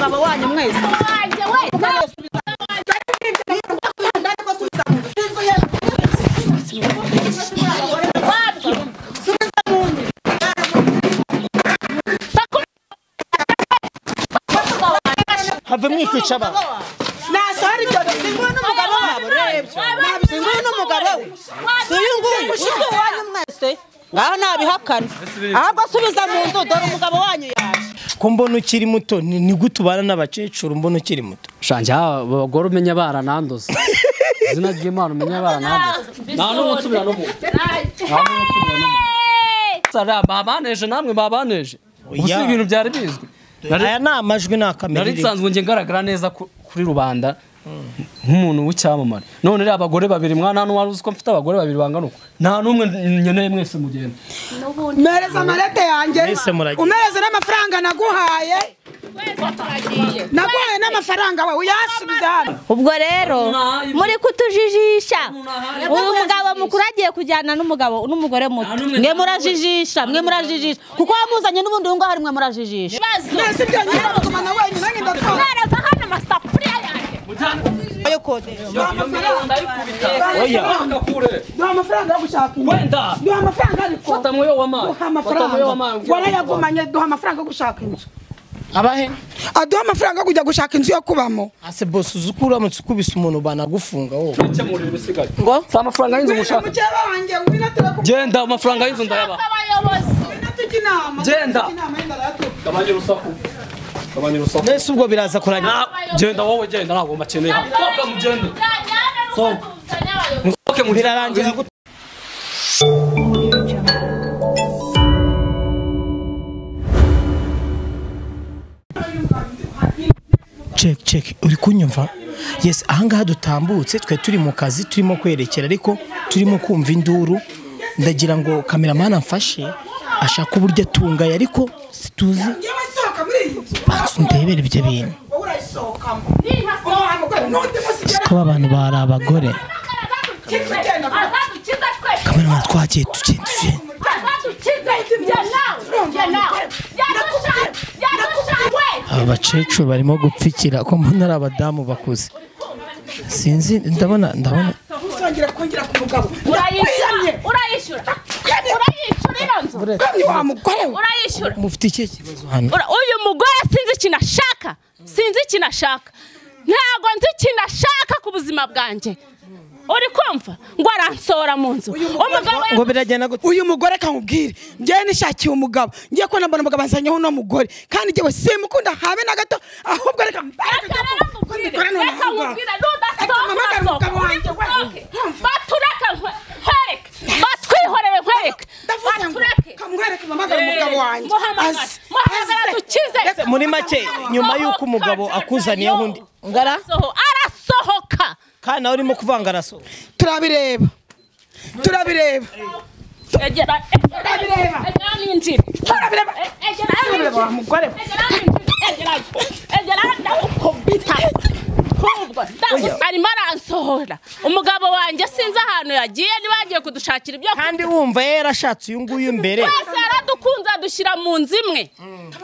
mama wanyu mwese have mwikica abantu nasara ibyo bisinguwe n'umugabo wabo rebye nabisinguwe n'umugabo we si uyu nguyu ushize uwanyu mwese ngaho nabihakana ahubwo subiza mu nzu dore umugabo wanyu yaje ko mbona ukiri muto ni ni gute ubana n'abakecuru mbona ukiri muto shanje abagore umenya barananduza izina ry'imana umenya barananduza nta n'umwe nsubira no mu sara babaneje namwe babaneje ubu si Oya. ibintu byari bizwi Nari- aya ni amajwi ni nari akamerere nsanzwe njye ngaragara neza ku- kuri rubanda nk'umuntu w'icyamamare none rero abagore babiri mwana hano wari uzi ko mfite abagore babiri bangana uko nta n'umwe nkeneye mwese mugenda mpereza amarete yanjye Mwese muragiye. umereze n'amafaranga naguhaye naguhaye n'amafaranga we uyasubize hano ubwo rero Nabi. muri kutujijisha Nabi. uyu mugabo mukuru agiye kujyana n'umugabo n'umugore muto mwe murajijisha mwe murajijisha kuko wamuzanye n'ubundi uyu ngaho mwe murajijisha mwese ibyo nyine mugumana wenyine nyine ndakora ayo kodesha duha amafaranga Oya. duha amafaranga yo gushaka inyungu wenda duha amafaranga ariko fata mwoyo w'amazi duha fata mwoyo w'amazi amafaranga warayagumanye duha amafaranga yo gushaka inzu abahe aduha amafaranga yo kujya gushaka inzu yo kubamo ase bose uzi ko uramutse ukubise umuntu banagufunga wowe ikemurira ibisigaye ngo si amafaranga y'inzu mushaka mukeba wanjye ngwino turakubwira genda amafaranga y'inzu ndayabaha Genda. gabanya urusaku gabanya urusaku mbese ubwo biraza kurangira Na- genda wowe genda ntabwo mbakeneye sohoka mugende musohoke mugende birarangira gute cek cek uri kunyumva yes ahangaha dutambutse twe turi mu kazi turimo kwerekera ariko turimo kumva induru ndagira ngo kameramani amfashe ashaka uburyo atungaye ariko situzi banza ndebere ibyo bintu kuba abantu bari abagore kameramani twagiye tugenda tugenda aba bakecuru barimo gupfikira ko mbona ari abadamu bakuze sinzi ndabona ndabona uzongera kongera ku mugabo urayishyura urayishyura ino nzu ni wa mugore we urayishyura mufite ikihe kibazo hano Ura- uyu mugore sinzi ikintu ashaka sinzi ikintu ashaka ntabwo nzi ikintu ashaka ku buzima bwanjye uri kumva ngo aransora mu nzu umugabo ngo biragenda gute uyu mugore kamubwire njyewe nishakiye umugabo ngiye kubona mbona umugabo azanyeho uno mugore kandi njyewe simukunda habe na gato ahubwo reka mbareke reka rero nkubwire Mugore ni reka umuhanga. nkubwire Reka mpamagare nudasohoka umugabo wanjye, we. urasohoke Yumva. batureke nkwe- nkwereke batwihorere nkwereke ndavuze ngo batureke kamwereke mpamagare umugabo wanjye muhamagara Aze. muhamagara Aze. dukize muri make nyuma y'uko umugabo akuzaniyeho undi ngara Arasoho- arasohoka kandi nawe urimo kuvanga araso turabireba turabireba egera Turabireba. egera ninjire turabireba egera turabireba wa ninjire mugore we egera ninjire egera egera ndagukubita Kumva, ndagusa- arimo aransohora umugabo wanjye sinzi ahantu yagiye niba yagiye kudushakira ibyo kurya. kandi wumva yarashatse uyu nguyu mbere twese yaradukunze adushyira mu nzu imwe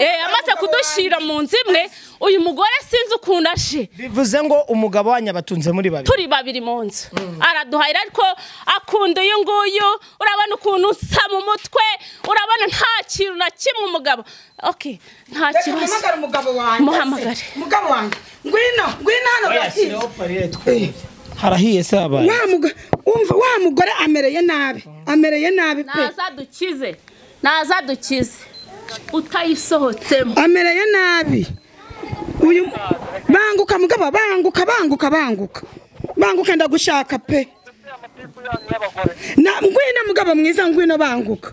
Eh, yamaze kudushyira mu nzu imwe uyu mugore sinzi ukuntu ashe bivuze ngo umugabo wanyu abatunze muri babiri turi babiri mu nzu araduhahira ariko akunda uyu nguyu urabona ukuntu usa mu mutwe urabona nta kintu na kimwe umugabo ok nta reka kibazo mpamagare umugabo wanjye Muhamagare. umugabo wanjye ngwino ngwino hano gakiza harahiye se habaye wa mugore umva wa mugore amereye nabi amereye nabi pe naza dukize naza dukize utayisohotsemo amereye nabi uyu banguka mugabo banguka banguka banguka banguka ndagushaka pe na ngwino mugabo mwiza ngwino banguka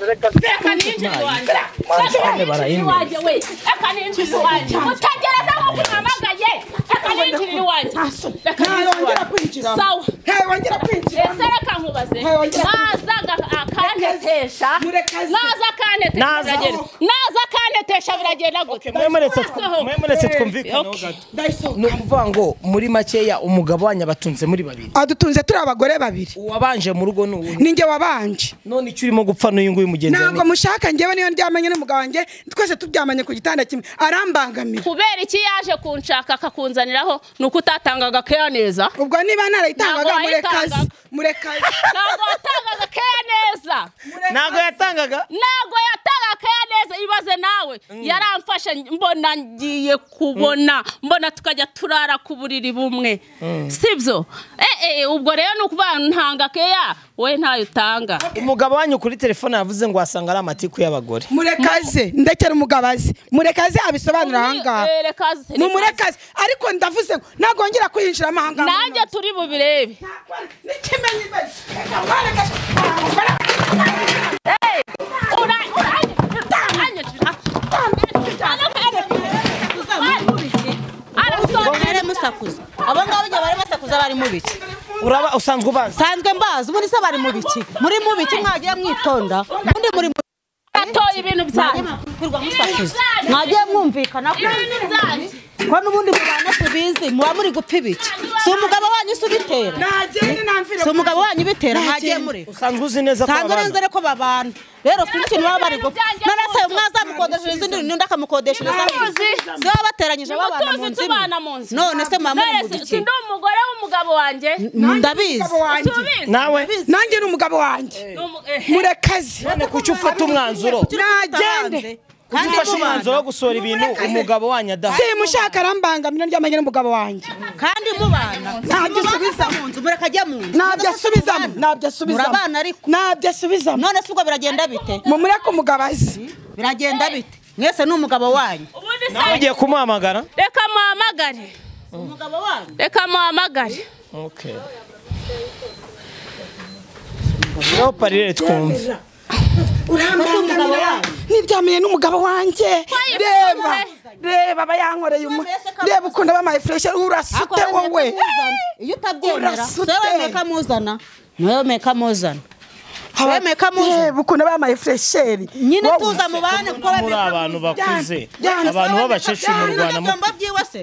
reka ninjire iwanjye reka ninjire iwanjye we reka ninjire iwanjye mutagereza nk'uko umpamagaye reka ninjire iwanjye reka ninjire ntayongera iwanjye kwinjira sawa ntayongera kwinjira ese reka nkubaze Hey, ongera. nazaga akandi akantetesha murekezi. naza akantetesha Naza. biragenda naza akantetesha biragenda gute mwe muretse twumvikaneho Okay. gato ni ukuvuga ngo muri makeya umugabo wanyu abatunze muri babiri adutunze turi abagore babiri uwabanje mu rugo ni uwuhe ninjye wabanje none icyo urimo gupfa n'uyu nguyu mugenzi wawe ntabwo mushaka njyewe niyo ndyamanye n'umugabo wanjye twese turyamanye ku gitanda kimwe arambangamira kubera iki yaje kunshaka akakunzaniraho ni uko utatangaga keya neza ubwo niba narayitangaga Ntabwo murekazi wayitangaga. murekazi ntabwo watangaga keya neza ntabwo yatangaga ntabwo yatangaga keya neza ibaze nawe yaramfashe mbona ngiye kubona mbona tukajya turara ku buriri bumwe sibyo eh eh, ubwo rero ni ukuvuga ntanga keya wowe ntayo utanga umugabo wanyu kuri telefone yavuze ngo wasanga ari amatiku y'abagore murekaze ndekera umugabo azi murekaze abisobanura ahangaha Eh, reka- ni murekazi ariko ndavuze ngo nagongera kwinjiramo ahangaha nanjye turi bubirebe Ura- uranye- uranye- ngo Arasonera. mwere musakuza abo ngabo igihe bari basakuza bari mu biki uraba usanzwe ubazi nsanzwe mbazi ubundi se bari mu biki muri mu biki mwagiye mwitonda ubundi muri mu Atoye ibintu byanjye. kurwa musakuza mwagiye mwumvikana ko Ibintu byanjye. ko n'ubundi mubana tubizi muba muri gupfa ibiki si umugabo wanyu se ubitera si umugabo wanyu ubitera mwagiye muri usanzwe uzi neza ko nsanzwe babana nzere ko babana rero sinzi ikintu baba bari gupfa Ibyanjye none se rwose. mwazamukodeshereza izindi n'undi akamukodeshereza Ubutunzi. si baba bateranyije babana mu Ubutunzi nzu imwe. tubana mu nzu. none se mama muri mu None se- biki si ndi umugore w'umugabo wanjye? ndabizi Tubizi. nawe nanjye ni umugabo wanjye Ni umu- eh, murekazi none kuki ufata umwanzuro nagende kuki ufashe umwanzuro wo gusohora ibintu umugabo wanyu adaha simushaka arambangamira ndyamanye n'umugabo wanjye kandi mubana Ntabyo usubiza. mu nzu murekajya mu nzu ntabyo asubizamo ntabyo asubizamo Murabana ariko. ntabyo asubizamo none se ubwo biragenda bite mumureke umugabo azi biragenda bite mwese ni umugabo wanyu ubundi se- nawe ugiye kumuhamagara Reka muhamagare. umugabo wanyu Reka muhamagare. okay rero parire twumve umugabo wanyu. ntibyamenye n'umugabo wanjye Wayifuza reba umwe. reba aba yankoreye umwe reba ukuntu aba mayifureshi Ako urasute wemeye wowe kamuzana. iyo utabyemera Urasute. se wemeye kamuzana niwe wemeye kamuzana Aba- wemeye kamuzana. reba ukuntu aba mayifuresheri nyine tuza mubane kuko muri abantu bakuze Byanga- abantu b'abakecuru mu rwanda mu-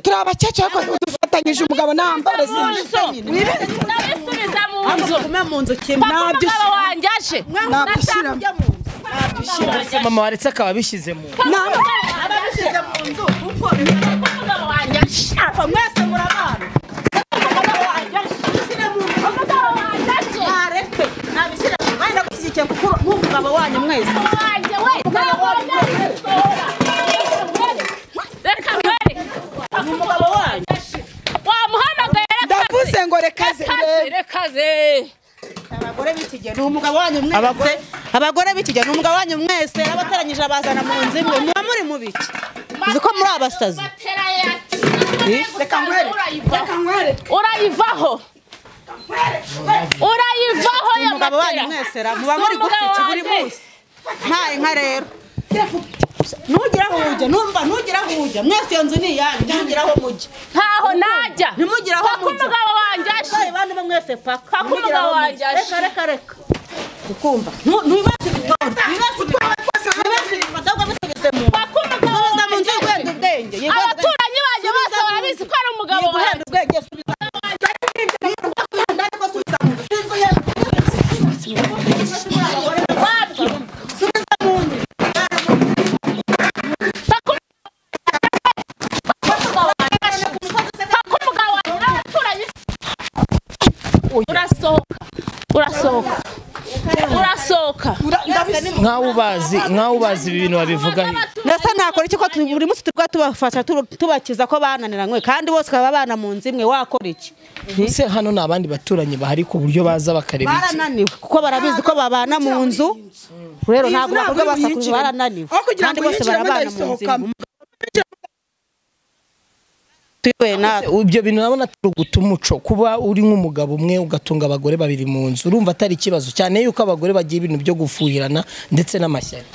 turi abakecuru ariko dufatanyije umugabo nambare Ndabisubiza mu nzu. Papa Nabyo- umugabo wanjye aje. nabishyiramo mama waretse akaba abishyize mu Papa umugabo wanjye aje. Umugabo wanjye aje. umugabo wanyu mwese wanjye we ntabwo ndabisohora. Reka mbere. umugabo wanyu wamuhamagaye ndavuze ngo rekaze reba rekaze abagore b'ikigihe ni umugabo wanyu mwese Abagore- abagore b'ikigihe ni umugabo wanyu mwese abateranyije abazana mu nzu imwe muba muri mu biki uzi ko muri abasazi reka nkwereke reka nkwereke urayivaho urayivaho ya umugabo wanyu matera. mwese ra muba Si muri umugabo gupfiki buri wanjye. munsi nta inka rero ntugira aho ujya numva ntugira aho ujya mwese iyo nzu ni iyanyu ntugira aho mujya ntaho najya ntimugire aho Paka mujya. umugabo wanjye aje Bayi bandi bo mwese paka Paka Ntimugire umugabo aho wanjye mujya. aje. reka reka reka ukumva Ntu- ntibibaze ibitabo ntibibaze ibitabo ntibibaze ibitabo bisubize mu nzu Paka umugabo subiza mu nzu wanjye aje. yigwenda ubwenge yigwenda ubwenge. abaturanyi banjye bose barabizi ko ari umugabo wanjye wabyo Paka umugabo wanjye aje. Paka umugabo wanjye n'abaturanyi urasohoka urasohoka urasohoka nkaho ubazi nkaho ubazi ibi bintu babivugaho ndasa nakora iki ko tu- buri munsi turwa tubafasha tu- tubakiza ko bananiranywe kandi bose baba bana mu nzu imwe wakora iki ese hano ni abandi baturanyi bahari ku buryo baza bakareba iki barananiwe kuko barabizi ko babana mu nzu rero Iyi ntabwo nzu ntabwo bakorwa iri basakuza buyinjiremo. barananiwe aho kugira kandi ngo bose yinjiremo barabana mu nzu ndayisohokamo imwe. tuyoboye natwe ibyo bintu urabona turi guta umuco kuba uri nk'umugabo umwe ugatunga abagore babiri mu nzu urumva atari ikibazo cyane yuko abagore bagira ibintu byo gufuhirana ndetse n'amashyari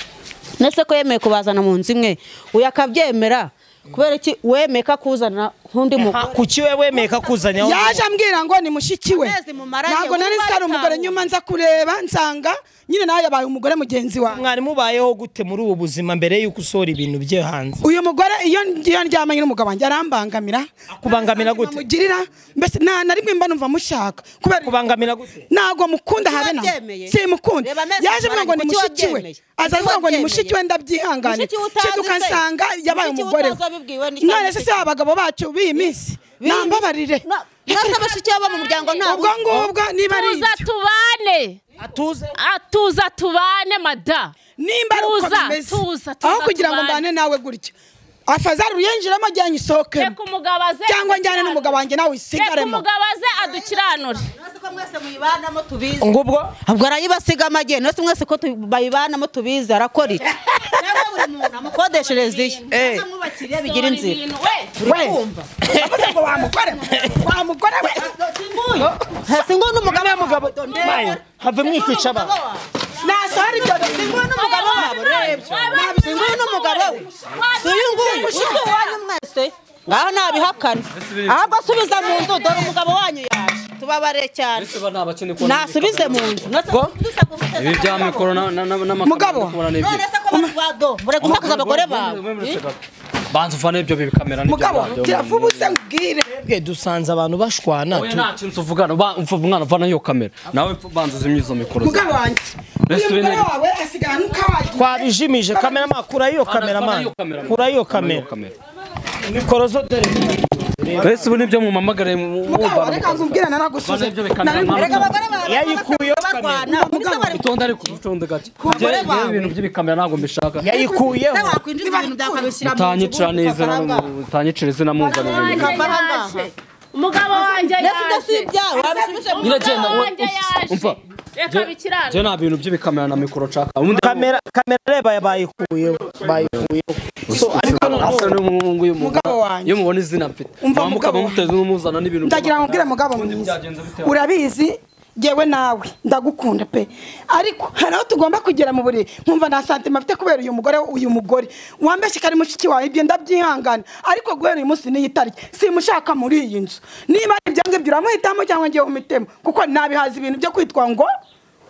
nese ko yemeye kubazana mu nzu imwe uyu akabyemera kubera iki wemeye ko akuzana nk'undi mugore kuki we wemeye kakuzanyaho yaje ambwira ngo ni mushiki we Amezi mumaranye, ntabwo nari nzi ko ari umugore nyuma nza kureba nsanga nyine nawe yabaye umugore mugenzi wawe mwarimu ubayeho gute muri ubu buzima mbere y'uko usohora ibintu bye hanze uyu mugore iyo iyo ndyamanye n'umugabo wanjye arambangamira akubangamira gute amugirira mbese nta na rimwe mba numva mushaka kubera akubangamira gute ntabwo mukunda habe na wabyemeye? simukunda Reba amezi yaje avuga ngo ni mumaranye, kuki mushiki we wabyemeye? aza Kuki avuga ngo ni wabyemeye? mushiki we ndabyihanganira Mushiki we utazi cyeduka se? nsanga yabaye Mushiki we umugore utazi wabibwiwe we n'iki none se si abagabo bacu b'iyi minsi nambabarire mwese abashiki babo mu muryango ntabwo ubwo ngubwo niba ari tuza ibyo. tubane atuze Ah, tuza tubane mada nimba ari uko Tuza, bimeze tuza, tuza, aho kugira ngo tubane. mbane nawe gutya afazari uyenjiremo ajya reka nyisohokemo umugabo aze cyangwa njyane n'umugabo wanjye nawe reka usigaremo umugabo aze adukiranure nasi ko mwese muyibanamo tubizi ngubwo ubwo arayibasiga amajye nasi mwese ko tu- bayibanamo tubizi arakora iki nawe buri muntu amukodeshereze iye Eh. amwubakire bigira inzira Ibintu, we. we yavuze ngo wamugore wamugore we hasi ngo n'umugabo wabo mayo have mwikica abantu nasohora ibyo bintu nguyu n'umugabo wabo rebye nabyo nguyu n'umugabo we si uyu nguyu si uwanyu mwese ngaho nabihakana ahubwo asubiza mu nzu dore umugabo wanyu yaje tubabare cyane ese ba ni abakene ko nasubize mu nzu ibi bya mikoro na- na- na- n'amakamera Mugabo. ndi kubona ni ibyo. none se ko bado mure gusakuza abagore bawe Wemurutse gato. banza ufane ibyo bikamera n'ibyo mugabo radio. kiravuba use ngire Twebwe dusanze abantu bashwana Oya, tu- nta kintu tuvugana Ba- umva umwana uvana iyo kamera nawe pfa banza uzimye izo mikoro mugabo wanjye Mbese uyu mugore bene- wawe asigarana n'ukawagiye twabijimije kamera ma kurayo kamera ma kurayo kamera mikoro zo dore mbese ubu nibyo mumamagare mugabo reka ngubwire naragusuze Bane ibyo bikana nari reka abagore bawe yayikuyeho barwana mbese bari utonde ariko utonde gake Umugore Njyewe- njyewe wawe. ibintu by'ibikamera ntabwo mbishaka se yayikuyeho wakwinjiza ibintu byawe ukabishyira mu nzu utanyicira neza utanyicira izina muzana ibintu Wanjye yaje. umugabo wanjye mbese ibyo si yaje ibyawe wabishyira mu nzu Nyiragenda, Umugabo we- wanjye us- yaje. umva. reka bikiranure njye nta bintu by'ibikamera na mikoro nshaka ubundi kamera kamera reba bayikuyeho bayikuyeho so ariko noneho asa n'umuhungu uyu mugabo. Mugabo wanjye. iyo mubona izina mfite Umva mwamuka mugabo. mumuteze n'umuzana n'ibintu ndagira ngo mbwire mugabo Ubundi mwiza byagenze bite? urabizi ngewe nawe ndagukunda pe ariko hari aho tugomba kugera mu buriri nkumva nta santima afite kubera uyu mugore uyu mugore wambeshye ko ari mushiki wawe ibyo ndabyihangana ariko guhera uyu munsi n'iyi tariki simushaka muri iyi nzu niba ari ibyanjye byo uramuhitamo cyangwa ngewe umutema kuko nabihaza ibintu byo kwitwa ngo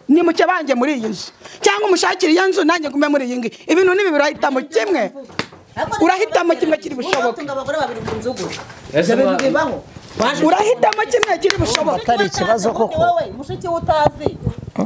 nimuke banjye muri iyi nzu cyangwa umushakire iyo nzu nanjye gume muri iyi ngiyi ibintu n'ibi urahitamo kimwe urahitamo kimwe kiri bushoboke utunga abagore babiri mu nzu gusa Ese ibyo bintu ba- bibaho urahitamo kimwe kiri bushoboke atari ikibazo koko mushiki we utazi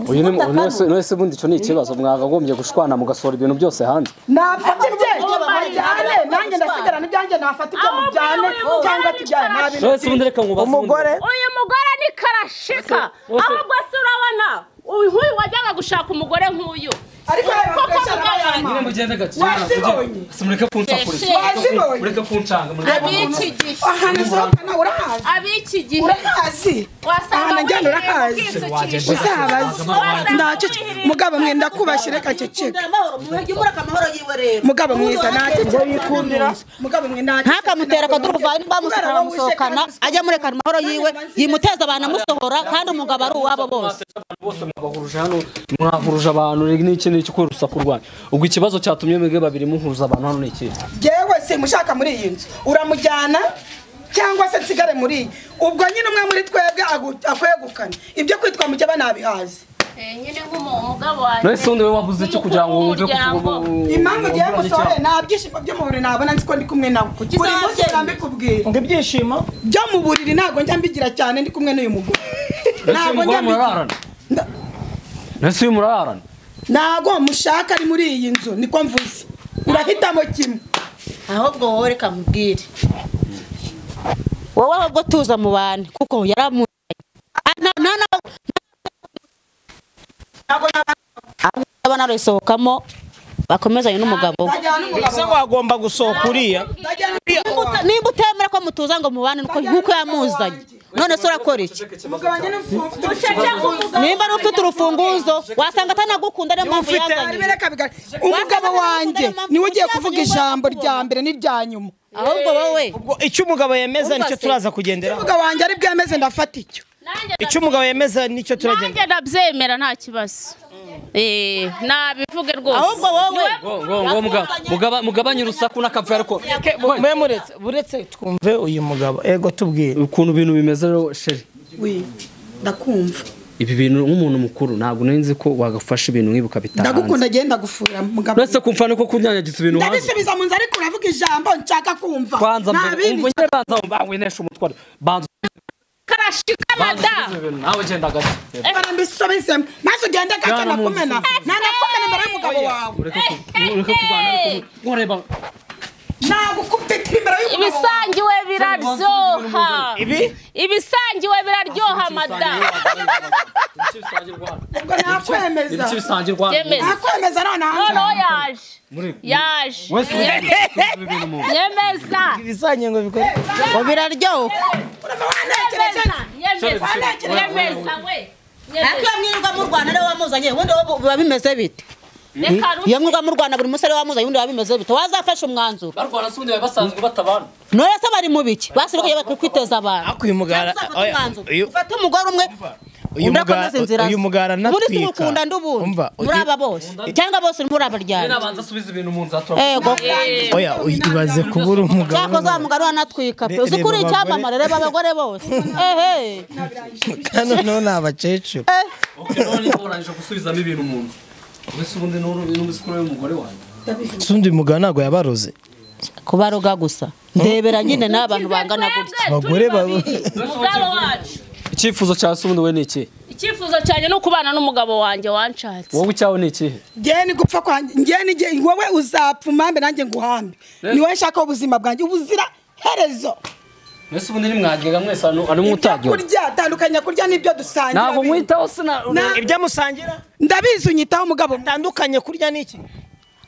uyu ni uyu wese uyu wese bundi icyo ni ikibazo mwakagombye gushwana mugasohora ibintu byose hanze nafata ibye mujyane nanjye ndasigarana ibyanjye nafata ibyo mujyane cyangwa tujyane nta bintu wese ubundi reka nkubaze umugore uyu mugore ni karashika ahubwo se urabona uyu wajyaga gushaka umugore nk'uyu ariko reba twese arayama Nyine mugende gake. Wazibonye. Si mureke kunshakuriza. Wazibonye. Mureke kunshanga, mureke kunshanga. ab'iki gihe ahantu usohokana urahazi ab'iki gihe urahazi wasanga ahantu njyana urahazi wisukisha uzabaze ntacyo mugabo mwenda kubashyira kaceceka amahoro muhege umura akamahoro yiwe rero mugabo mwiza ntacyo yikundira mugabo mwe ntacyo ntakamutera akaduru kuva nimba bamusohora bamusohokana ajya murekana amahoro yiwe yimuteza abantu amusohora kandi umugabo ari uwabo bose Bose mwabahuruje hano, mwahuruje abantu rege n'iki n'iki kubera urusaku rwanyu. Ubwo ikibazo cyatumye mwebwe babiri muhuza abantu hano ni iki? yewe simushaka muri iyi nzu uramujyana cyangwa se nsigare muri iyi ubwo nyine umwe muri twebwe agu- akwegukane ibyo kwitwa mujya banabihazi nyine nk'umugabo wanjye None se ubundi wowe wavuze iki kugira ngo wumve ko Umuryango. impamvu ugiye uburanye gusohora icyaha? nta byishimo byo mu buriri nabona nzi ko ndi kumwe nawe buri munsi uzabyeyi? ndabikubwira ngo ibyishimo byo mu buriri ntabwo njya mbigira cyane ndi kumwe n'uyu mugore Ese uyu mugore murararana? Nda- Ese uyu murararana? ntabwo mushaka ari muri iyi nzu niko mvuze urahitamo kimwe ahubwo wowe reka mubwire wowe ahubwo tuza mu bantu kuko yaramunyaye abana barayisohokamo bakomezanye n'umugabo we ndajyana ese n'umugabo wagomba gusohoka uriya ndajyana Nimba uta- nimba utemera ko mutuza ngo mubane nuko- nk'uko yamuzanye none se urakora iki umugabo wanjye n'umugabo nimba ari ufite urufunguzo wasanga atanagukunda niyo mpamvu ufite- yazanye umugabo wanjye niwe ugiye kuvuga ijambo rya mbere n'irya nyuma ahubwo wowe ubwo icyo umugabo yemeza nicyo turaza kugenderaho umugabo wanjye ari bwemeze ndafata icyo Nanjye icyo umugabo yemeza nicyo turagenda nanjye ndabyemera nta kibazo Eh, nabivuge rwose ahubwo wowe Ngo- ngo- ngo muga- mugaba- mugabanye urusaku n'akavuyo ariko mwe muretse buretse twumve uyu mugabo ego tubwire ukuntu ibintu bimeze rero sheri we ndakumva ibi bintu nk'umuntu mukuru ntabwo nari nzi ko wagafasha ibintu nk'ibi ukabitanga hanze ndagukunda agenda gufura mugabo uretse kumva niko kunyanyagiza ibintu hanze ndabisubiza mu nzu ariko uravuga ijambo nshaka kumva kwanza nta mbere bindi umva nyine banza winesha umutwaro banza karashikana da usubize ibintu nawe genda gato bara mbisubizemo maze ugende gake Bwana nakumena nanakumena imbere y'umugabo wawe ureke ku- ureke kurwana ariko nkoreba nagukubita imbere y'umugabo ibisangiwe wawe biraryoha ibi ibisangiwe biraryoha mada ibiki bisangirwa ubwo nakwemeza ibiki bisangirwa Yemeza. nakwemeza noneho noneho yaje muri yaje wese uzi ibintu mu yemeza ibisanye ngo bikore ngo biraryoha urava wanekereje yemeza yemeza we ariko iyo mwirirwa mu rwanda ariwe wamuzanye ubundi wowe biba bimeze bite reka iyo mwirirwa mu rwanda buri munsi ariwe wamuzanye ubundi biba bimeze bite wazafashe umwanzuro barwana se ubundi bari basanzwe batabana none se bari mu biki basigaye bari kwiteza abantu ariko uyu mugara Uzafata oya, umwanzuro. uyu- ufate umugore umwe uyu undi mugara akomeze inzira ze. uyu mugara ubundi si natwika gukunda ndi ubundi umva muri aba bose cyangwa bose muri abaryamye nabanza asubiza ibintu mu nzu atura ego oya uyu- ibaze kubura umugabo cyako za mugari wanatwika pe Re- uzi ko uri reba icyamamare reba abagore bose ehe hano noneho ni abakecuru none urangije gusubizamo ibintu mu nzu wese ubundi n'ubuzi kuri umugore wanjye si undi mugabo ntabwo yabaroze kubaroga gusa ndebera nyine n'abantu bangana gutya Abagore baba- umugabo wacu icyifuzo cya se ubundi we ni ikihe icyifuzo cyane ni ukubana n'umugabo wanjye wanshatse wowe icyawe ni ikihe ngewe ni gupfa kwanjye ngewe ni nge- wowe uzapfa umambe nanjye nguhambe ni wowe nshaka ubuzima bwanjye ubuzira herezo mbese ubundi nimwagega mwese ari ibyo mwutagyo kurya tandukanya kurya n'ibyo dusangira ntabwo bindi. mwitaho sina Na- ibyo musangira ndabizi unyitaho mugabo bitandukanye kurya n'iki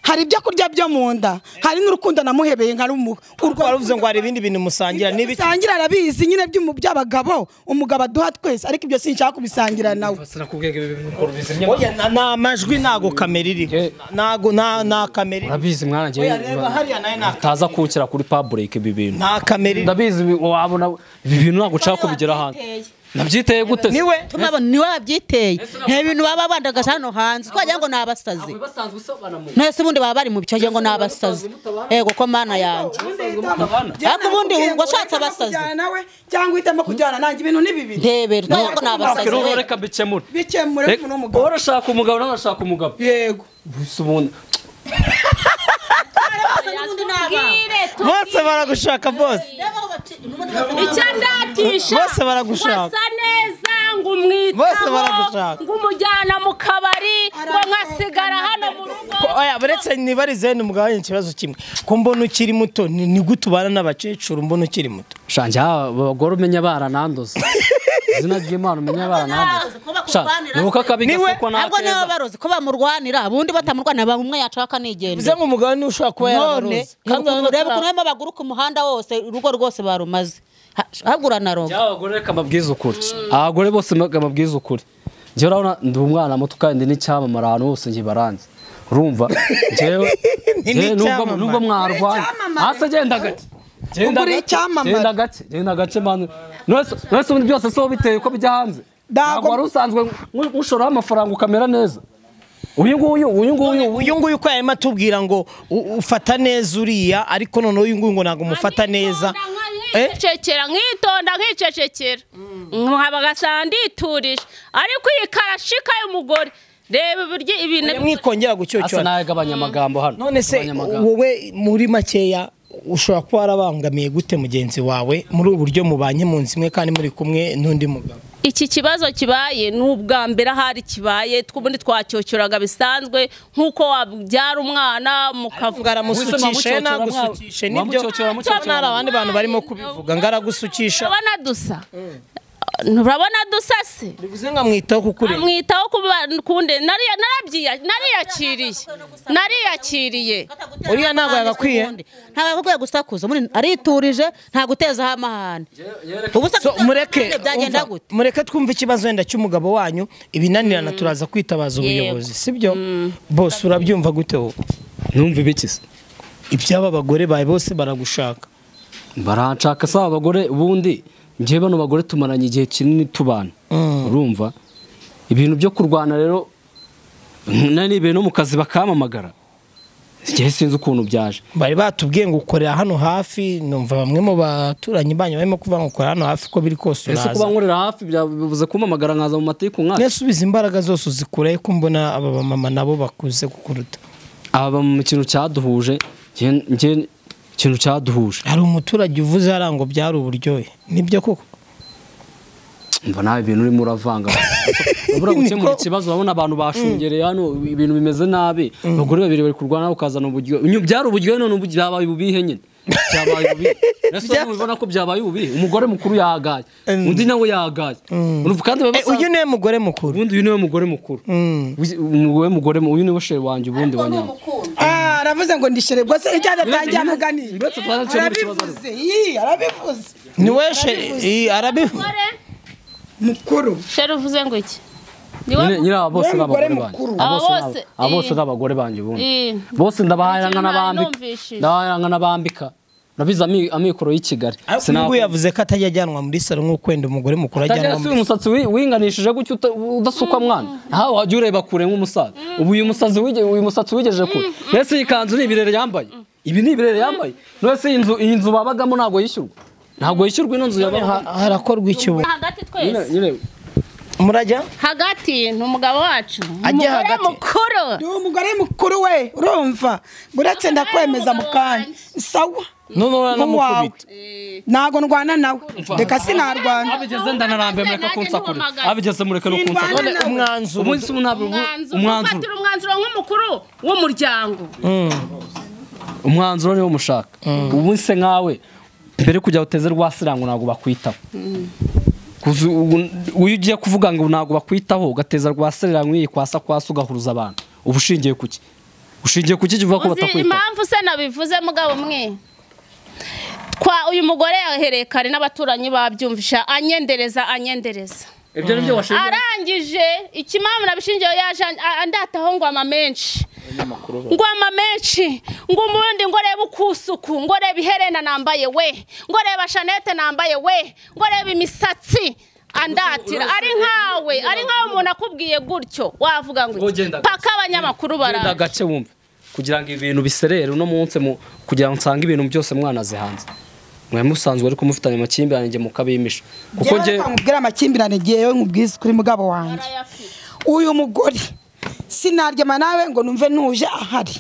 hari ibyo kurya byo mu nda hari n'urukundo namuhebeye nka rumu urwo waravuze ngo hari ibindi bintu musangira n'ibi bisangira arabizi nyine by'umu- by'abagabo umugabo aduha twese ariko ibyo sinshaka kubisangira nawe sinakubwega ibi bintu ukora ubizimya oya na- nta majwi ntago kamera iri Ye- ntago nta nta kamera iri urabizi mwana njye oya reba hariya nayo nta utaza kuwukira kuri public ibi bintu nta kamera iri ndabizi ibi- wabona ibi bintu ntabwo nshaka kubigera hanze nabyiteye gute se? niwe tumabona niwe wabyiteye nta bintu baba bandagaje hano hanze twagira ngo ni abasazi basanzwe usabana mu none se ubundi baba bari mu bice wagira ngo ni abasazi ego ko mana yanjye Ariko ubundi ngo ashatse abasazi. nawe cyangwa uhitamo kujyana nanjye ibintu ni bibiri ndebera twagira ngo ni abasazi Rero we. reka bikemure bikemure Reka- umuntu w'umugabo wowe urashaka umugabo nawe urashaka umugabo yego gusa ubundi Bwire, tu- bose baragushaka bose icyo ndatisha Bose baragushaka. wasa neza ngo Bose umwitaho baragushaka. ngo umujyana mu kabari ngo mwasigara hano mu rugo Ko- oya buretse nibarize ni umugabo wanjye ikibazo kimwe ko mbona ukiri muto ni ni gute ubana n'abakecuru mbona ukiri muto shanje abagore umenya barananduza izina ry'imana umenya barananduza Shanje, ni uko akabi gasa ko nta ntabwo nibo keza barozi ko bamurwanira ubundi batamurwanira baba umwe yacaka nigendera bivuze nk'umugabo niwe ushobora kuba none yarabaroze kandi urabona ko reba nta- ukuntu harimo abaguru ku muhanda wose urugo rwose barumaze hagura na roga byaba abagore reka mbabwize ukuri abagore bose reka mbabwize ukuri njyewe urabona ndi umwana muto kandi n'icyamamare ahantu hose nkibaranze urumva njyewe njyewe nubwo n'icyamamare. nubwo mwarwanya hasi genda gake Ubwo uri icyamamare. genda gake genda gake manu mwese mwese ubundi byose si wowe biteye ko bijya hanze Ntabwo- ntabwo wari usanzwe nk- nkushoraho amafaranga ukamera neza uyu nguyu uyu nguyu uyu nguyu uko yarimo atubwira ngo u- ufata neza uriya ariko noneho uyu nguyu ngo ntabwo umufata neza Eh? nkicecekera nkitonda nkicecekera nkaba agasa nditurije ariko iyi karashika y'umugore reba uburyo ibintu mwikongera asa gucyocyorana nawe agabanya amagambo hano none se Agabanya amagambo. wowe muri makeya ushobora kuba warabangamiye gute mugenzi wawe muri ubu buryo mubanye mu nzu imwe kandi muri kumwe n'undi mugabo iki kibazo kibaye ni ubwa mbere ahari kibaye twubundi twacyocyuraga bisanzwe nk'uko wabyara umwana mukavuga ngaramusukishe Ubuzima mucyocora nagusukishe mwa- nibyo mwamucyocora mucyocora. Cyangwa hari abandi bantu barimo kubivuga ngaragusukisha urabona dusa urabona dusa se bivuze nka mwitaho kukuri amwitaho kuba- kunde nariya- narabyiya- nariyakiriye nariyakiriye Uriya ntabwo yagakwiye. ntabwo yagakwiye gusakuza muri- ariturije nta gutezaho amahane ubusa So, mureke byagenda umva, gute mureke twumve ikibazo wenda cy'umugabo wanyu ibinanirana turaza kwitabaza ubuyobozi sibyo bose urabyumva gute wowe numva ibikize ibyaba abagore bawe bose baragushaka baranshaka saba abagore ubundi njyewe bano bagore tumaranye igihe kinini tubana urumva ibintu byo kurwana rero nanibere no mu kazi bakampamagara igihe sinzi ukuntu byaje bari batubwiye ngo ukorera hano hafi numva bamwe mu baturanyi banyu barimo kuvuga ngo ukorera hano hafi uko biri kose ese kuba uraza nkorera hafi bya- bivuze kumpamagara nkaza mu matiku nk'aya nesubiza imbaraga zose uzikureho ko mbona aba bamama nabo bakuze kukuruta aba mu kintu cyaduhuje njye- njye ikintu cyaduhuje hari umuturage uvuze hariya ngo byari uburyohe nibyo koko mva nawe ibintu urimo uravanga urabura gukemura ikibazo urabona abantu bashungereye hano ibintu bimeze nabi abagore babiri bari kurwana nawe ukazana uburyo byari uburyo none ubu byabaye ububihe nyine byabaye ububihe Ese wowe ntubibona ko byabaye ububihe umugore mukuru yahagaye undi nawe yahagaye Urumva kandi baba Eh, basa- uyu niwe mugore mukuru ubundi uyu niwe mugore mukuru Uzi- uyu mugore mu- uyu niwe shere wanjye ubundi wanyama Ah, aravuze ngo ndishere rwose icyo adatangiye Uretse- amuganira uretse twari dukemura ikibazo. arabivuze yii arabivuze niwe she- eh, arabi umugore mukuru sheri uvuze ngo iki ni nyine nyine aba bose Niwe ni abagore mugore banjye mukuru. Aba Aba bose bose, ni aba- aba bose eh. ni abagore banjye ubundi Eh. bose ndabahayanga Nicyo nari n'abambika numvishije. ndabahayanga n'abambika nabize ami- amikoro y'i Kigali ariko uyu nguyu yavuze ko atajya ajyanwa muri salo nk'uko wenda umugore mukuru ajyanwa Tajya muri si umusatsi wi- winganishije gutyo uta- udasukwa mwana ntawe wajya ureba kure nk'umusaza ubu uyu musazi wige- uyu musatsi wigeje kure mbese iyi kanzu ni ibirere yambaye ibi ni ibirere yambaye mbese iyi nzu iyi nzu babagamo ntabwo yishyurwa ntabwo yishyurwa ino nzu yabagamo Ha- harakorwa iki ubu hagati Nyine- twese nyine- murajya hagati ni umugabo wacu Ajya umugore hagati. mukuru ni umugore mukuru we urumva uretse ndakwemeza mu kanya sawa none nk'uwawe uranamukubita ntabwo ndwana nawe reka sinarwana abigeze ndanarambe mureka kunsakurira abigeze mureke no Sinvana kunsakurira none umwanzuro umunsi umwe ntabwo umwanzuro umwanzuro ufatira umwanzuro nk'umukuru w'umuryango umwanzuro niwo mushaka ubu se nkawe mbere yo kujya uteze rwa sirango ntabwo bakwitaho Kuzi- ubu- uyu ugiye kuvuga ngo ntabwo bakwitaho ugateza rwa sirango iyi kwasa kwasa ugahuruza abantu uba ushingiye ku ki ushingiye ku ki jya uvuga ko uzi batakwitaho impamvu se nabivuze mugabo mwe twa uyu mugore yahereye kare n'abaturanyi babyumvisha anyendereza anyendereza ibyo ni byo washingiye arangije ikimamu nabishingiyeho yaje an- andataho ngo ama menshi ngo ama menshi ngo umundi ngo reba ukusuku ngo reba iherena nambaye we ngo reba shanete nambaye we ngo reba imisatsi andatira ari nkawe ari nkawe umuntu akubwiye gutyo wavuga ngo iki? Ugenda paka abanyamakuru genda baraza gake wumve kugira ngo ibintu biserere uno munsi mu- kugira ngo nsange ibintu byose mwanaze hanze mwari musanzwe ariko mufitanye amakimbirane njye mukabimisha kuko njyewe njye reka nkubwire amakimbirane yewe nkubwize kuri mugabo wanjye uyu mugore sinaryama nawe ngo numve ntuje ahari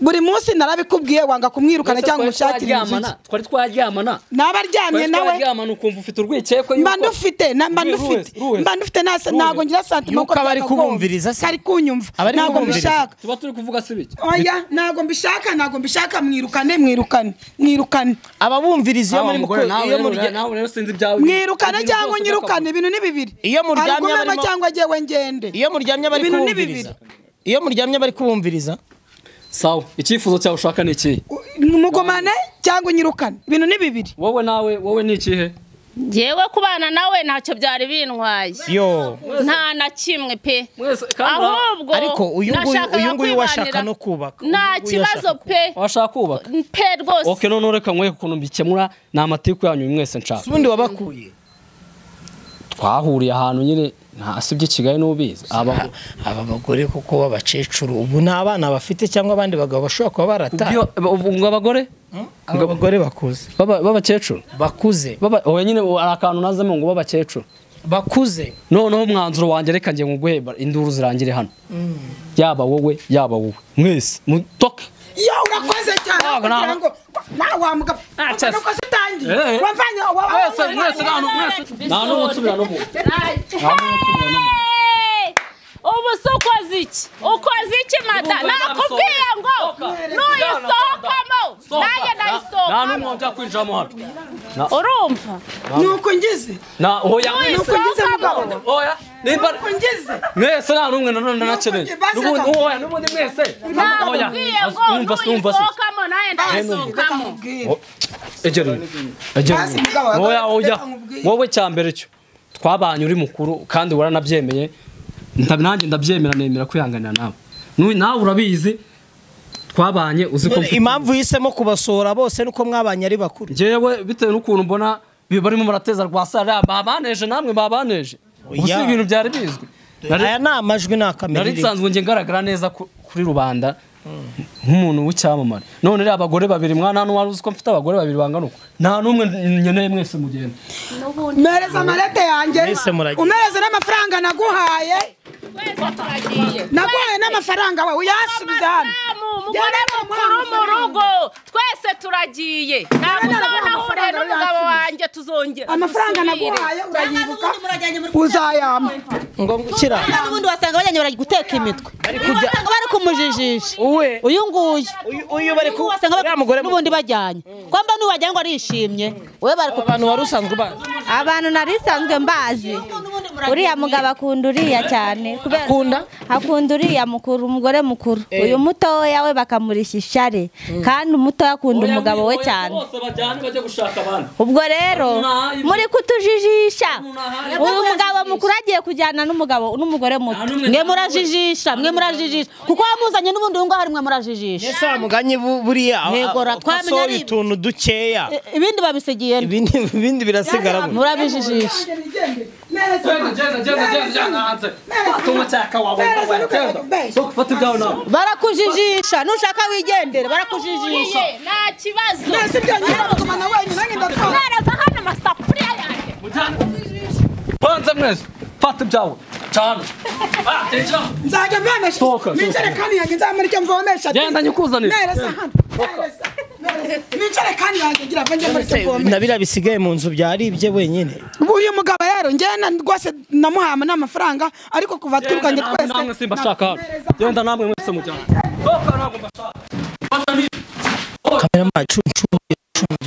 buri munsi narabikubwiye wanga kumwirukana cyangwa umushakire inzu ye twari twaryamana naba aryamye nawe twaryamana ukumva ufite urwikekwe mba ndufite na- mba Ruhe, ndufite ruhe, ruhe. mba ndufite nta- ntabwo ngira santima Yuko aba ari kubumviriza se. ari kunyumva Aba ari ntabwo kubumviriza. mbishaka tuba turi kuvuga si bike oya ntabwo mbishaka ntabwo mbishaka mwirukane mwirukane mwirukane ababumviriza iyo muri muko- iyo murya- rero sinzi ibyawe mwirukane cyangwa nyirukane ibintu ni bibiri Iyo muryamye Arigumemo barimo- cyangwa jyewe ngende iyo muryamye bari Ibintu ni kubumviriza iyo muryamye bari kubumviriza sawa icyifuzo cyawe ushaka ni ikihe U- mugumane cyangwa nyirukane ibintu ni bibiri wowe nawe wowe ni ikihe ngewe kubana nawe ntacyo byari bintwaye yo nta na kimwe pe Mwese, kandi ahubwo ariko uyu nguyu nashakaga uyu nguyu washaka kwibanira. no kubaka nta kibazo pe washaka kubaka pe rwose oke none reka nkwereke ukuntu mbikemura ni amatiku yanyu mwese nshaka ubundi wabakuye twahuriye ahantu nyine nta si iby'i kigali n'ubizi aba aba bagore kuko b'abakecuru ubu ni abana bafite cyangwa abandi bagabo bashobora kuba barataye Ubwo- ubwo abagore aba bagore bakuze baba- b'abakecuru bakuze Baba- oya nyine ubu hari akantu nazemo ngo b'abakecuru bakuze noneho umwanzuro wanjye reka njye nguhe induru zirangire hano yaba wowe yaba wowe mwese mutoke yo urakoze cyane Ntabwo, ntabwo. kugira ngo nawe wamugabo cyase. uko utangiye Eh, eh. wavanye mwese mwese nta n'u- mwese nta n'umwe usubira no mu ubu se ukoze iki ukoze iki mada Ubu madamu nakubwiye sohoka. ngo nuyisohokamo nanjye nta n'umwe ndayisohokamo wajya kwinjiramo hano urumva ni uko ngize na oya mwese uko ngize mugabo oya nimba uko ngize mwese nta n'umwe nanone nakeneye Basi reka- n'ubundi oya n'ubundi mwese oya nakubwiye ngo numva se numva se nuyisohokamo nanjye ndayisohokamo Mbwira. egera uyu, egera Basi uyu. mugabo, oya oya reka nkubwire. wowe cyambere cyo twabanye uri mukuru kandi waranabyemeye nda- nanjye ndabyemera nemera kwihanganira nawe N'uyu- nawe urabizi twabanye uzi ko mfite- impamvu yihisemo kubasohora bose nuko mwabanye ari bakuru njyewe bitewe n'ukuntu mbona bi- barimo barateza rwa sara babaneje namwe babaneje ubu si Oya. ibintu byari bizwi aya ni amajwi ni nari akamerere nsanzwe njye ngaragara neza ku- kuri rubanda nk'umuntu w'icyamamare none rero abagore babiri mwana hano wari uzi ko mfite abagore babiri bangana uko nta n'umwe nkeneye mwese mugenda mpereza amarete yanjye Mwese muragiye. umereza n'amafaranga naguhaye naguhaye n'amafaranga wawe uyasubiza hano umugore mukuru mu rugo twese turagiye ntabwo uzabona ahure n'umugabo wanjye tuzongera amafaranga dusubire. naguhaye urayibuka n'ubundi murajyanye muri uzayampa ngo gukira Kandi n'ubundi wasanga bajyanye bari guteka imitwe wasanga bari kumujijisha uwe uyu nguyu uyu- uyu bari ku wasanga uriya mugore bari n'ubundi bajyanye kwamba niba wajyanye ngo arishimye wowe bari ku abantu wari usanzwe ubazi abantu nari nsanzwe mbazi uriya mugabo akunda uriya cyane kubera- Akunda? akunda uriya mukuru umugore mukuru Eh. uyu mutoya we bakamurisha ishare kandi umutoya akunda umugabo we cyane bose bajyane bajye gushaka abana ubwo rero Nta- muri kutujijisha Nta- uyu mugabo mukuru agiye kujyana n'umugabo n'umugore muto n'umwe- mwe murajijisha mwe murajijisha kuko wamuzanye n'ubundi uyu ngaho mwe murajijisha ese wa mugani bu- buriya Yego, ra- twamenya twamenya ari- utuntu dukeya I- ibindi babisigiye nde? ibindi ibindi birasigara gutya. murabijijisha fata ibyawe nawe barakujijisha nushaka wigendere barakujijisha nta kibazo mbese ibyo ngira kugumana wenyine ngendatwara mwereza hano amasafuriya yanjye banza mwese fata ibyawe cyane nzajya mvomesha Sohoka, sohoka. n'injerekani yanjye nzamurike mvomesha Genda nyikuzanire. nereza hano Nereza, nereza. n'injerekani yanjye ngira ngo njye murike mvomesha na biriya bisigaye mu nzu byaribye wenyine Ubu uyu mugabo rero njyena rwose namuhama n'amafaranga ariko kuva twirukanye twese namwe simba shaka hano genda namwe mwese mujyane kamera macu nshuje nshuje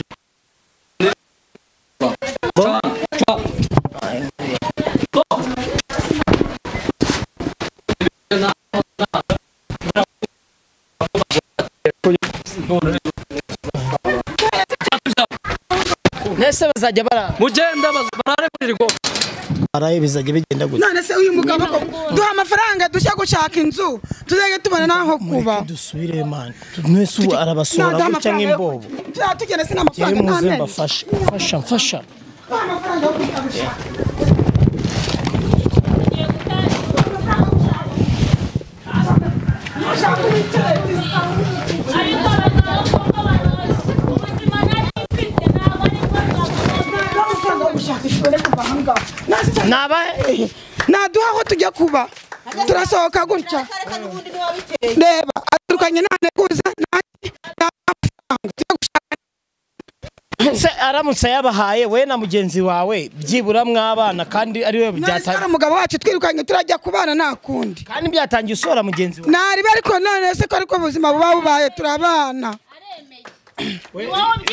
Nese bazajya bara mugenda baz- barare muri rigo baraye bizajya bigenda gutya none se uyu mugabo ko duha amafaranga dushya gushaka inzu tuzajya tubona n'aho kuba dusubire man mwese ubu arabasora Naduha gutya amafaranga yo- nk'imbobo Tuzajya tugenda se jyewe n'amafaranga muze n'amenyo mbafashe mfasha mfasha duha amafaranga yo kwitabira duha amafaranga yo gushaka ishuri kuva aha ngaha Nasi se- naba naduha aho tujya kuba turasohoka gutya reba aturukanye ntaneguza nanjye n'amafaranga tujya gushaka se aramutse yabahaye we na mugenzi wawe byibura mwabana kandi ari we nasi hari byatanga umugabo wacu twirukanye turajya kubana nta kundi kandi byatangiye usora mugenzi wawe naribe ariko none se ko ariko ubuzima buba bubaye turabana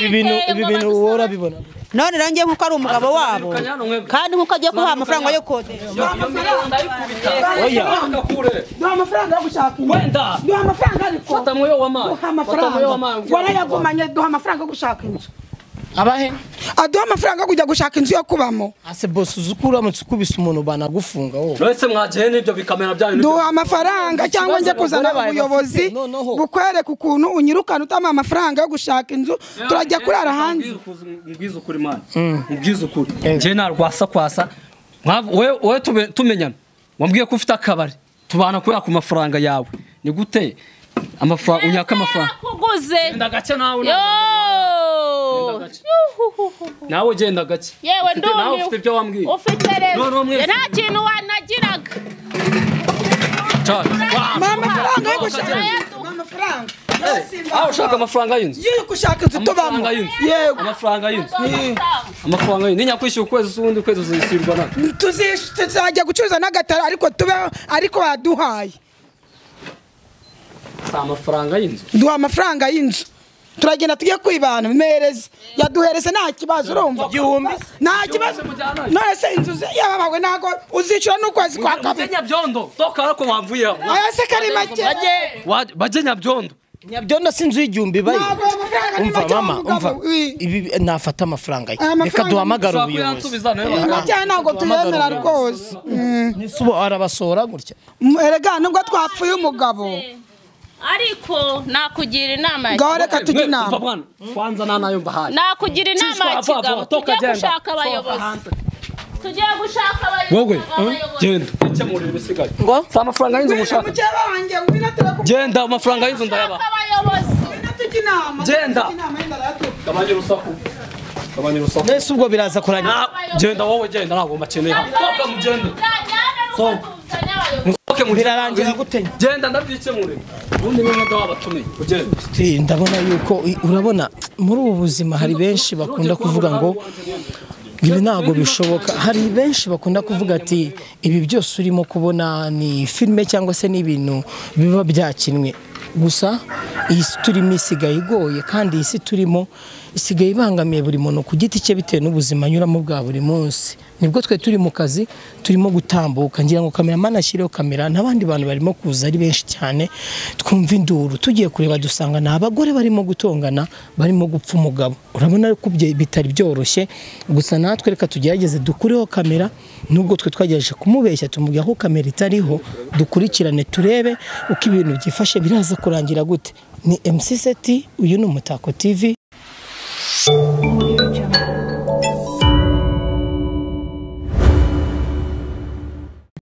ibi bintu ibi bintu wowe urabibona none rero njye nk'uko ari umugabo wabo kandi nk'uko agiye kubaha amafaranga yo kodesha oya duha amafaranga yo gushaka inzu Wenda. duha amafaranga ariko fata mwoyo w'amazi duha fata mwoyo w'amazi amafaranga warayagumanye duha amafaranga yo gushaka inzu abahe aduha amafaranga yo kujya gushaka inzu yo kubamo ase bose uzi ko uramutse ukubise umuntu banagufunga wowe mwese mwagiye n'ibyo bikamera byanyu n'ibyo- duha amafaranga cyangwa njye kuzana abagore bawe ubuyobozi bafite, noneho. bukwereka ukuntu unyirukana utamuha amafaranga yo gushaka inzu turajya kurara hanze mbwiza ukuri mwana mbwiza ukuri njye nta rwasa kwasa Mwav- wowe- wowe tube- tumenyana wambwiye ko ufite akabari tubana kubera ku mafaranga yawe ni gute amafaranga unyaka amafaranga kuguze genda gake nawe yo nawe genda gake yewe Ufite- nawe ufite ibyo ndumiwe wambwiye ufite None uwo rezo mwese- nta kintu wanagiraga Cyane. Wa- Mpa amafaranga yo gushaka Amafaranga. inzu mpa amafaranga aho ushaka amafaranga y'inzu yo gushaka inzu tubamo amafaranga y'inzu yego amafaranga y'inzu amafaranga y'inzu ninyakwishyura ukwezi usundi ukwezi uzishyurwa na Tuzi- tuzajya gucuruza n'agataro ariko tubeho ariko waduhaye si amafaranga y'inzu duha amafaranga y'inzu turagenda tujye kwibana bimereze yaduhereze nta kibazo urumva Igihumbi. nta kibazo none se inzu ze- yababawe ntabwo uzishyura n'ukwezi kwa kabiri nyabyondo dokara ko wavuye aho aya se kari make Wa- bajye nyabyondo nyabyondo si inzu y'igihumbi bayo Ntabwo ayo mafaranga ni umva make mama w'umugabo, umva wi. ibi nafata amafaranga ye Aya reka mafaranga duhamagare ushobora ubuyobozi kuyansubiza nawe Ibi bakanga. byaha ntabwo tuyemera rwose Mm. Ese ubu arabasora gutya Mm, erega nubwo twapfuye umugabo ariko nakugira inama ya ngaho reka tujye Mwe, umva inama mwana kwanza nta nayo mbahaye nakugira inama ya Siswa, va, va, kigabo toka tujye genda. gushaka abayobozi tugiye gushaka abayobozi wowe abayobozi. genda gukemura ibisigaye ngo si amafaranga y'inzu mushaka mukeba wanjye ngwino turakugenda genda amafaranga y'inzu ndayaba abayobozi tujya inama Genda. tujya inama yenda arayatuka. gabanya urusaku gabanya urusaku mbese ubwo biraza kurangira Na- genda wowe genda ntabwo makeneye sohoke mugende sohoke musohoke mugende Birarangira gute? genda ndabyikemure ubundi niba imodoka wabatumiye ugenda Ati, ndabona yuko i- urabona muri ubu buzima hari benshi bakunda kuvuga ngo ibi ntabwo bishoboka hari benshi bakunda kuvuga ati ibi byose urimo kubona ni filime cyangwa se ni ibintu biba byakinwe gusa iyi si turimo isigaye igoye kandi iyi si turimo isigaye ibangamiye buri muntu ku giti cye bitewe n'ubuzima anyuramo bwa buri munsi nibwo twe turi mu kazi turimo gutambuka ngira ngo kameramani ashyireho kamera n'abandi bantu barimo kuza ari benshi cyane twumva induru tugiye kureba dusanga ni abagore barimo gutongana barimo gupfa umugabo urabona ko bye- bitari byoroshye gusa natwe reka tugerageze dukureho kamera nubwo twe twagerageje kumubeshya tumubwira ko kamera itariho dukurikirane turebe uko ibintu byifashe biraza kurangira gute ni MC Seti uyu ni Umutako TV Audio Jungle.